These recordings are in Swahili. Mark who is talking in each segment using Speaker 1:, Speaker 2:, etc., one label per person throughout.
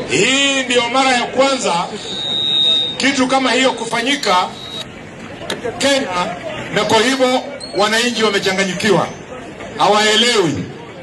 Speaker 1: Hii ndiyo mara ya kwanza kitu kama hiyo kufanyika Kenya, na kwa hivyo wananchi wamechanganyikiwa, hawaelewi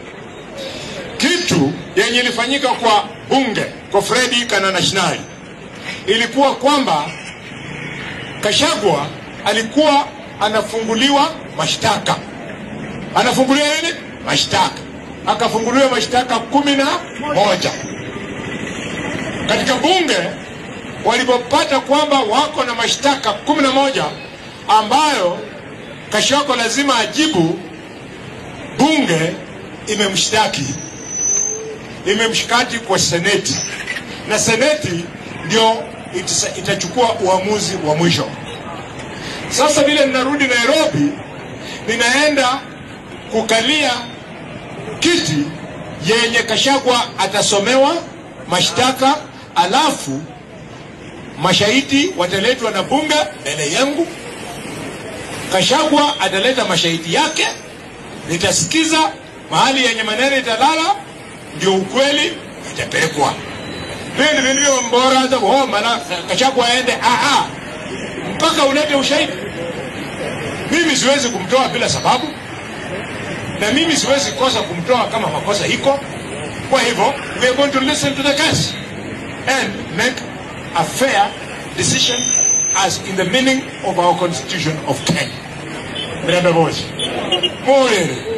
Speaker 1: kitu yenye ilifanyika kwa bunge kwa Fredi Kanana Shinai ilikuwa kwamba Kashagwa alikuwa anafunguliwa mashtaka, anafunguliwa nini mashtaka, akafunguliwa mashtaka kumi na moja katika bunge. Walipopata kwamba wako na mashtaka kumi na moja ambayo Kashagwa lazima ajibu, bunge imemshtaki imemshikati kwa seneti na seneti ndio itisa- itachukua uamuzi wa mwisho. Sasa vile ninarudi Nairobi, ninaenda kukalia kiti yenye Kashagwa atasomewa mashtaka, alafu mashahidi wataletwa na bunge mbele yangu. Kashagwa ataleta mashahidi yake, nitasikiza mahali yenye maneno italala, ndio ukweli itapelekwa vile vilivyo mbora hata kuomba na Kashagwa aende aa, mpaka ulete ushahidi. Mimi siwezi kumtoa bila sababu, na mimi siwezi kosa kumtoa kama makosa iko. Kwa hivyo we are going to listen to the case and make a fair decision as in the meaning of our constitution of Kenya. Mrembe Moshi. Morere.